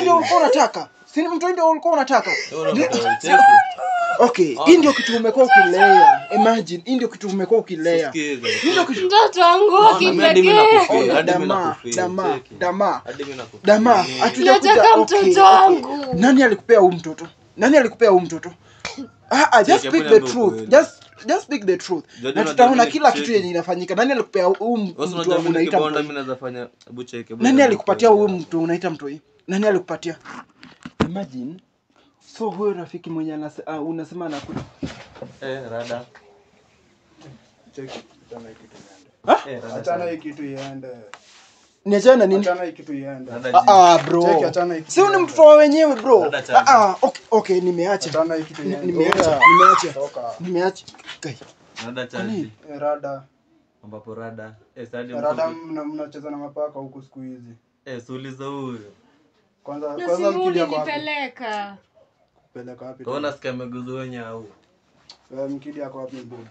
ndio ulikuwa unataka si mtoi ndio ulikuwa unataka Wewe unataka ucheke. okay hii ndio kitu umekuwa ukilea imagine hii ndio kitu umekuwa ukilea Sikiza, hii ndio kitu mtoto wangu wa Naona mimi hadi mimi kipekee nakufeel, hadi mimi dama nakufeel, dama cheki. dama Hadi mimi nakufeel. dama Ni- hatujakuja Nataka okay, mtoto okay. wangu. nani alikupea huu mtoto nani alikupea huu mtoto ah, ah, just Cheki, speak hebu the niambie truth ukweli. just just speak the truth Unajua na unajua tutaona mimi kila cheki. kitu yenye inafanyika nani alikupea huu Wewe mtu unajua mimi unaita nikibonda mtoi mimi naweza fanya hebu cheki. hebu nani niambie alikupatia ukweli. huyu mtu unaita mtoi nani alikupatia imagine so huyo rafiki mwenye anase, uh, unasema anakuja Eh, rada. Cheki, achana hii kitu iende. Eh, rada. Achana hii kitu iende. niachana na nini Achana hii kitu iende. Rada ah, ji. ah, bro Cheki, achana hii kitu si huyu ni iende. mtoto wa wenyewe bro Dada chana. ah, ah, okay, okay nimeacha Achana hii kitu Ni- iende. nimeacha Oya, nimeacha toka. nimeacha Kai, Rada Kwani? chaji. Eh, Rada. Ambapo rada. Eh, sadi Rada mko. mna- mnacheza na mapaka huku siku hizi. Eh, suuliza huyo. Kwanza na kwanza simu mkili yako wapi? ulinipeleka Peleka wapi? Kaona sikia ameguza wenye au. Eh, Mkili yako wapi Buda?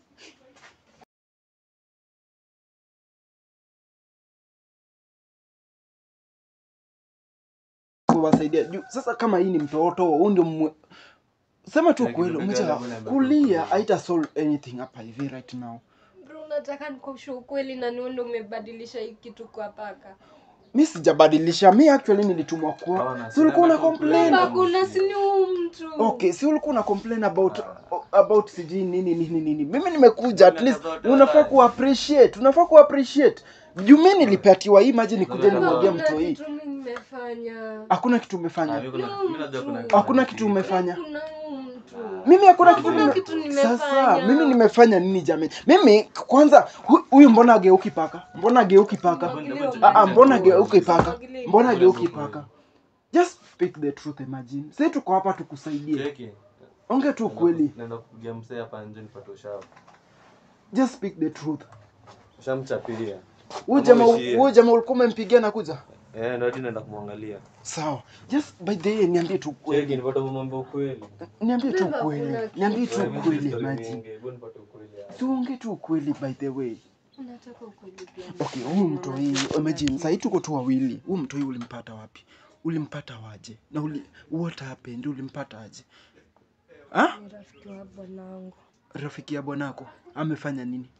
kuwasaidia juu sasa kama hii ni mtoto huu ndio mwe... sema tu Like, kweli nimepiga umecha level number kulia two. haita solve anything hapa hivi right now bro nataka nikuambie ukweli na nione umebadilisha hii kitu kwa paka mi sijabadilisha mi actually nilitumwa kwa Hawana, si ulikuwa una sina complain complain. hakuna sini huu mtu okay si ulikuwa una complain about about sijui nini nini nini mimi nimekuja at least unafaa ku appreciate unafaa ku appreciate juu mi nilipatiwa hii maji nikuja nimwambia Hakuna mtu hii kitu mimi nimefanya hakuna kitu Ah, umefanya mimi kuna- mimi najua kuna hakuna kitu umefanya kuna huu mtu mimi hakuna kitu, Hakuna nime... kitu nimefanya. sasa mimi nimefanya nini jamani mimi kwanza hu- huyu mbona ageuki paka mbona ageuki paka ah, ah, mbona ageuki paka mbona ageuki paka just speak the truth imagine sisi tuko hapa tukusaidie Cheki. onge tu kweli Naenda kupigia msee hapa nje nipate ushauri. just speak the truth Ushamchapilia. huyu Kama jamaa uishie. huyu jamaa ulikuwa umempigia na kuja Eh, ndio hadi naenda kumwangalia. sawa just by the way niambie tu Cheki, kweli nipate kumwambia ukweli. niambie tu Beba kweli kuna niambie tu Wewe, mimi kweli story imagine mingi, hebu nipate ukweli hapa. tuonge tu kweli by the way unataka ukweli pia okay huyu mtoi imagine sahii tuko tu wawili huyu mtoi ulimpata wapi ulimpata waje na uli, what happened ulimpata aje ha? ni rafiki wa bwanangu rafiki ya bwanako amefanya nini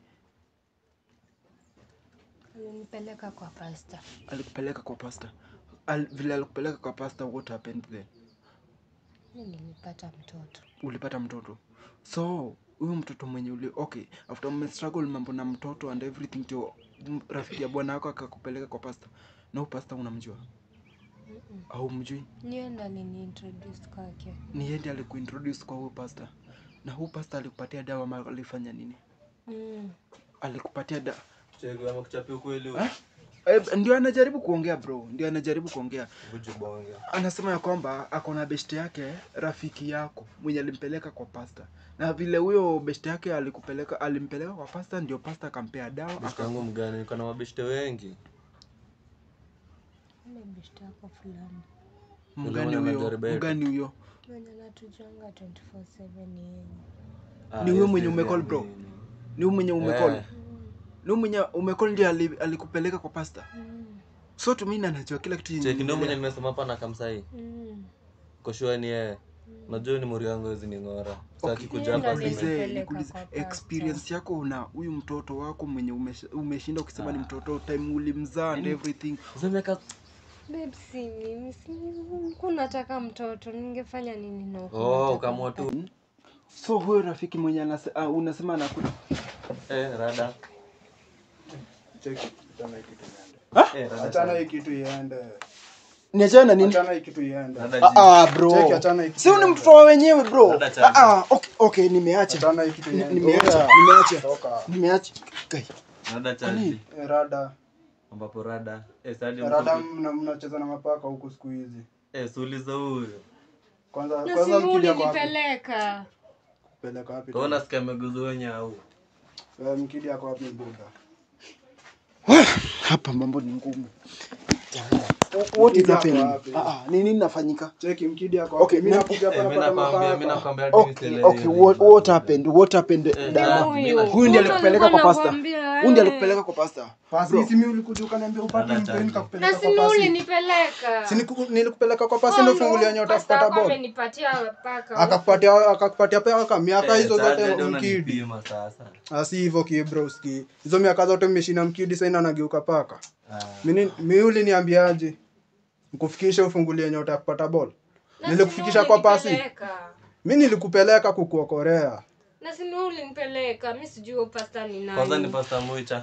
alinipeleka kwa pasta alikupeleka kwa pasta Al, vile alikupeleka kwa pasta what happened then mi nilipata mtoto ulipata mtoto so huyu mtoto mwenye uli okay after umestruggle mambo na mtoto and everything to rafiki ya bwana wako akakupeleka kwa pasta na huyu pasta unamjua au mjui niye ndo aliniintroduce kwake ni yeye ndiye alikuintroduce kwa huyu pasta na huyu pasta alikupatia dawa ama alifanya nini mm. alikupatia da Cheki, amekuchapia ukweli huyo. Eh? Eh, ndio anajaribu kuongea bro ndio anajaribu kuongea Vuju bonge. anasema ya kwamba ako na beshte yake rafiki yako mwenye alimpeleka kwa pasta na vile huyo beshte yake alikupeleka alimpeleka kwa pasta ndio pasta akampea dawa Beshte aka- yangu mgani? Niko na mabeshte wengi. ule beshte yako fulani mgani Ndio maana huyo najaribu yetu. mgani huyo mwenye natujanga 24/7 ni yeye Ah, Ni huyo yes, mwenye yes, umecall yes, bro? ni- ni- ni huyu mwenye umecall Eh. ni huyu mwenye umecall ndio ali- alikupeleka kwa pasta mm. so tumini anajua kila kitu yenye Cheki, ndio mwenye inaendelea. nimesema hapa na kamsai. mm. Koshua ni yeye. Najua ni muri yangu hizi ni ng'ora. Sasa Okay. akikuja Yeye hapa ndo sema- Nikuulize- Nilipeleka nikuulize, kwa pasta. experience yako na huyu mtoto wako mwenye umesh- umeshinda ukisema ni Ah. mtoto time ulimzaa and everything Sasa miaka Babe, si mimi si nilikuwa nataka mtoto ningefanya nini na huku Oh, nataka ukaamua tu. so huyo rafiki mwenye anase, uh, unasema anakuja Eh, rada. Cheki, achana hii kitu iende. Eh, rada. Achana hii kitu iende. niachana na nini Achana hii kitu iende. Rada ah, ji. ah, bro Cheki, achana hii kitu si huyu ni iende. mtoto wa wenyewe bro Dada chana. ah, ah, okay, okay nimeacha Achana hii kitu Ni- iende. nimeacha Oya, nimeacha toka. nimeacha Kai, Rada Kwani? chaji. Eh, Rada. Ambapo rada. Eh, sadi Rada mko- mna- mnacheza na mapaka huku siku hizi. Eh, suuliza huyo. Kwanza na kwanza simu mkili yako wapi? ulinipeleka Peleka wapi? Kaona sikia ameguza wenye au. Eh, Mkili yako wapi Buda? hapa mambo ni ngumu Jamani. what is Mkidi ako happening wapi? ah ah ni nini nafanyika cheki mkidi ako Okay, mimi na- nakuja hapa Eh, mimi napata nakwambia mimi mapaka nakwambia hadi okay mimi okay sielewi. what, what happened what happened Eh, dada huyu. huyu ndiye alikupeleka kwa pasta Nakwambia, huyu ndiye eh. alikupeleka kwa pasta pasi si mimi ulikuja ukaniambia upate Dada mtu changu. nikakupeleka na kwa sini pasi ulinipeleka si niku- nilikupeleka kwa pasi ndio fungulia nyota kupata ball amenipatia paka akakupatia akakupatia paka miaka Eh, hizo sasa zote ndio mkidi unanipima sasa. asi hivyo kibroski hizo miaka zote mmeshinda mkidi sasa anageuka paka Ah. mimi mimi uliniambiaje nikufikishe ufungulie nyota ya kupata ball Na nilikufikisha sini kwa pasi ulinipeleka. mimi nilikupeleka kukuokorea na sini ulinipeleka mi sijui huyo pasta ni Kwanza ni nani pasta Muicha.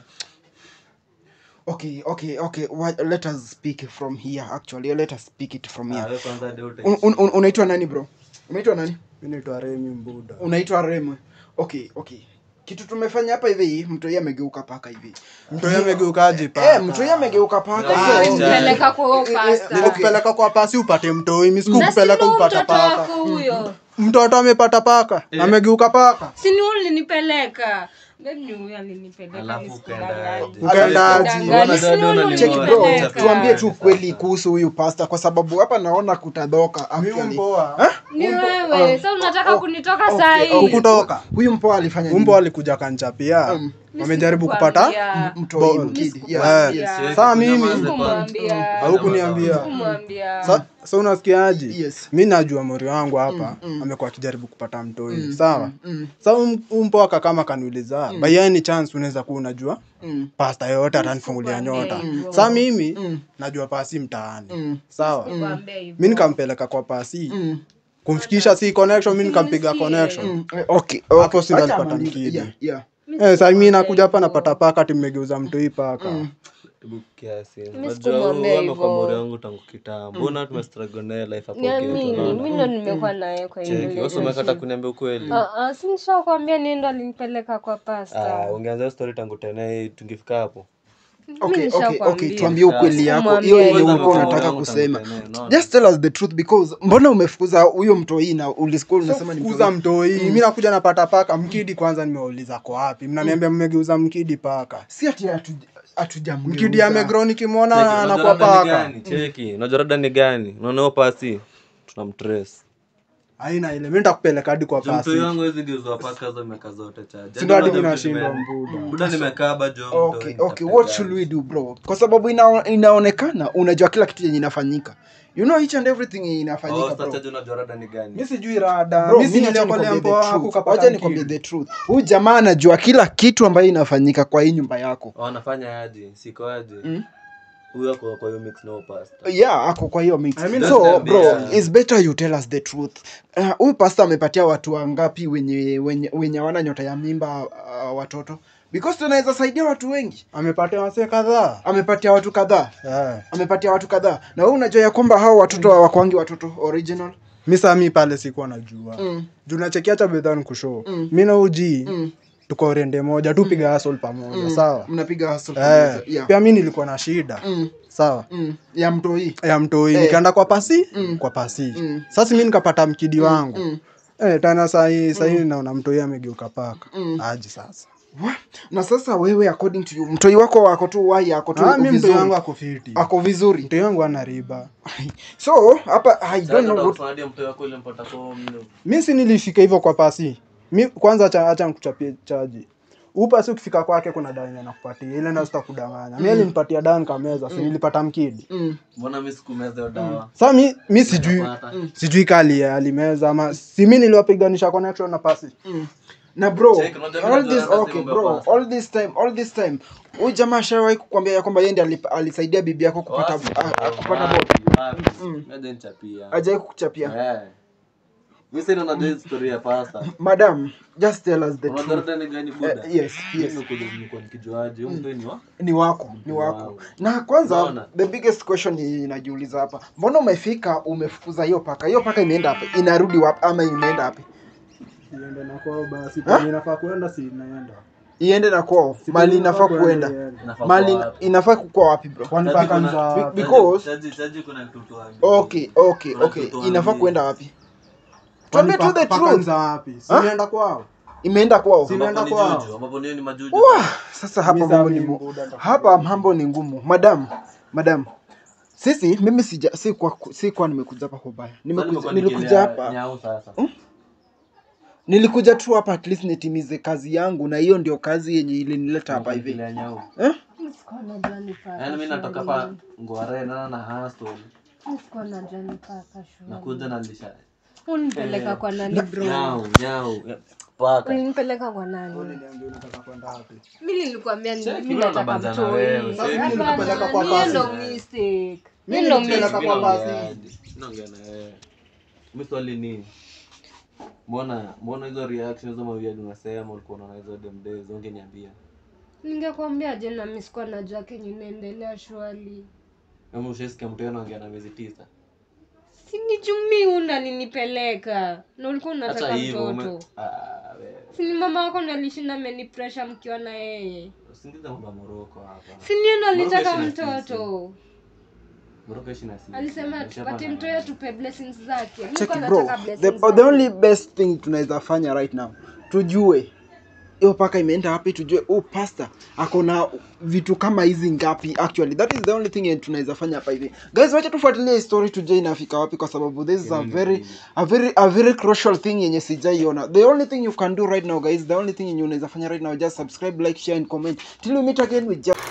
okay okay okay what, let us speak from here actually let us speak it from Ah, here wewe kwanza ndio uta- Un- un- un- unaitwa nani bro unaitwa nani mimi naitwa Remi Mbuda unaitwa remwe okay okay kitu tumefanya hapa hivi mtu yeye amegeuka paka hivi mtu yeye amegeukaje eh paka mtu yeye amegeuka paka Ah, so- ulinipeleka kwa huyo pasta nilikupeleka kwa pasi upate mtoi mimi na sikukupeleka sini upata mtoto paka wako huyo mtoto amepata paka amegeuka paka sini ulinipeleka Babe ni huyo alinipeleka Alafu nisikudanganye. ukaendaje? Ukaendaje? Nisikudanganye. Mbona Sini ndio unanimoa? cheki bro ulinipeleka. tuambie tu kweli kuhusu huyu pasta kwa sababu hapa naona kutadhoka mimi actually mpoa ni wewe sa unataka kunitoka saa hii ukutoka huyu mpoa alifanya nini? umbo alikuja kanchapia Mm. wamejaribu kupata Sikukwambia. mtoi Ball. mkidi Eh. yeah, yes. Siwezi Saa kunyamaza mimi- kwa- Sikumwambia. haukuniambia Sikumwambia. sa, sa unasikiaji Yes. mi najua mori wangu hapa amekuwa akijaribu kupata mtoi sawa sa um- umpoaka kama kaniuliza mm. by any chance unaweza kuwa unajua Mm, pasta yoyote atanifungulia nyota hivyo. sa mimi Mm. najua pasi mtaani mm, sawa Nikwambia hivyo. mi nikampeleka kwa pasi mm, kumfikisha si connection mi nikampiga Usinisikie. connection mm. Eh, okay, okay. Hapo si ndo Acha alipata amalize. mkidi. Yeah, yeah. eh, sa mi nakuja hapa napata paka ati mmegeuza mtoi paka Hebu kiasi. Mimi Unajua sikumwambia huyu amekuwa hivyo. mori wangu tangu kitambo. Mbona tumestruggle naye life hapo Niamini, kwetu, unaona? mi ndo nimekuwa naye kwa hiyo Cheki, wewe umekata kuniambia ukweli. si nishakwambia ni ndo alinipeleka kwa Ah, pasta ungeanza hiyo story tangu tena tungefika hapo. Okay, okay, nishakwambia. okay, tuambie ukweli yako Sikumwambia hiyo yenye hivyo. ulikuwa Kwanza unataka mori wangu kusema tangu tena, unaona? just tell us the truth because mbona umefukuza huyo mtoi na ulisikia unasema ni kuza mtoi mtoi mi nakuja napata paka mkidi kwanza nimeuliza kwa wapi mnaniambia mmegeuza mkidi paka si ati hatu- hatujamgeuza. mkidi amegro Cheki, nikimwona unajua anakuwa rada ni paka gani? Cheki, unajua rada ni gani? Unaona hiyo pasi? Tunamtrace. aina ile mi nitakupeleka hadi kwa Mtu pasi wangu hizi geuzwa paka hizo miaka zote chaje. sindo hadi Yaani mi moja nashindwa mtu nime- mbuda Buda nimekaba jo. okay mtoi, okay what should we do bro kwa sababu ina, inaonekana unajua kila kitu yenye inafanyika you know each and everything yenye Oh, inafanyika sasa bro je, unajua rada ni gani? mi sijui rada Bro, mi mimi acha siniliokolea nikwambie mpo the wako truth. kapata Wacha nikwambie mkidi the truth huyu jamaa anajua kila kitu ambayo inafanyika kwa hii nyumba yako Oh, anafanya aje? Siko aje? Mm. Huyo ako kwa hiyo mix no pasta. yeah ako kwa hiyo mix I mean, so that's the bro best. it's better you tell us the truth Uh, huyu uh, pasta amepatia watu wangapi wenye wenye wenye hawana nyota ya mimba uh, watoto because tunaweza saidia watu wengi amepatia wasee kadhaa amepatia watu kadhaa Eh. amepatia watu kadhaa na wewe unajua ya kwamba hao watoto hawakwangi watoto original mi saa mi pale sikuwa najua mm. juu nachekiacha bedhan kushow Mm. mi na uji Mm. tuko rende moja tupiga hasol pamoja sawa mnapiga hustle eh, pamoja. yeah. pia mi nilikuwa na shida mm. sawa Mm. ya mtoi ya mtoi Eh. nikaenda kwa pasi Mm. kwa pasi Mm. sasa mi nikapata mkidi wangu mm. eh, tena sahii sahii naona mtoi amegeuka paka Mm. aji sasa Wa- na sasa wewe according to you mtoi wako wako tu wai ako tu ah, mi mtoi vizuri wangu ako fiti ako vizuri mtoi wangu ana riba so hapa i don't know what Sasa mtu wako ile mpata kwa mno. mi si nilifika hivyo kwa pasi mi kwanza acha, acha nikuchapie chaji upasi ukifika kwake kuna dawa yenye nakupatia ile nayo sitakudanganya mi alinipatia dawa nikameza si nilipata mkidi mm. Mbona mimi sikumeza hiyo dawa? sa mi, mi sijui Napata. sijui kali alimeza ama si mi niliwapiganisha connection na pasi Mm. na bro Check, unajua all mimi this najua okay lazima bro umepasa. all this time all this time huyu jamaa ashawahi kukwambia ya kwamba yeye ndiye alip- alisaidia bibi yako kupata Wapi, ah, ah, kupata wapi, ball wapi? Mm. Mimi nichapia. ajai kukuchapia Eh. Mimi sina najua hii story ya pasta. madam just tell us the Unajua truth rada ni gani Eh, buda? yes yes Mimi nimekuja nimekuwa nikijuaje huyu mtu ni wa? ni wako ni wako Wow. na kwanza Unaona? the biggest question yenye inajiuliza hapa mbona umefika umefukuza hiyo paka hiyo paka imeenda wapi inarudi wapi ama imeenda wapi iende na kwao basi Ha? penye inafaa kuenda si inaenda iende na kwao Si mali penye inafaa kuenda kuenda iende. Inafaa mali kuwa ina- wapi? inafaa kukua wapi bro kwani Chaji paka kuna- za Be- because- Chaji- chaji kuna kitu tuambie. okay okay Kuna okay kitu inafaa tuambie. kuenda wapi kwani tuambie tu the paka- paka truth za wapi si Ha? inaenda kwao imeenda kwao Si- Ambapo Imeenda ni kwao. juju, ambapo niyo ni majuju. Wah, sasa hapa Mimi mambo saa ni mimi mu- buda nitakupiga. hapa mambo ni ngumu madam madam sisi mimi sija si kwa si kwa nimekuja hapa kwa baya Sasa nimekuja nimekuwa nilikuja nikilia hapa nyau sasa nilikuja tu hapa at least nitimize kazi yangu na hiyo ndio kazi yenye ilinileta hapa hivi Nikilia nyau eh? Sikuwa najua ni paka yaani mi natoka shuleni. pa ngware nana na hustle Sikuwa najua ni paka shuleni. nakuja na lisha Unipeleka kwa nani bro? nyau nyau paka Ulinipeleka kwa nani? Niambie unataka kwenda wapi? Mi nilikwambia ni- Cheki, mi wewe nataka unabanza na wewe. mtoi. Sasa mimi Hapana, nilikupeleka kwa hiyo pasi. ndo mistake. Mimi Hiyo ndo nilikupeleka mistake. kwa pasi. naongea na wewe mi swali ni mbona mbona hizo reaction hizo maviadi unasema ulikuwa unaona hizo dem days ungeniambia ningekwambia je na mi sikuwa najua kenye inaendelea shwali ama ushaisikia mtu yenu anaongea na miezi tisa sinijumi una ninipeleka na ulikuwa hata unataka hivyo ume- mtoto Ah, wewe. sini mama wako nalishinda amenipresha mkiwa na yeye usingize mambo ya moroko hapa siniendo alitaka Morocco ishi na mtoto moroko ishi na sisi. alisema Umeshapanda tupatie na mtoto wewe. tupe blessings zake Mi Check nilikuwa it, bro nataka the, blessings the zake. only best thing tunaweza fanya right now tujue hiyo paka imeenda wapi tujue oh pastor ako na vitu kama hizi ngapi actually that is the only thing yenye tunaweza fanya hapa hivi guys wacha tufuatilie hii story tujue inafika wapi kwa sababu this is a very a very a very crucial thing yenye sijaiona the only thing you can do right now guys the only thing yenye unaweza fanya right now just subscribe like share and comment till we meet again with just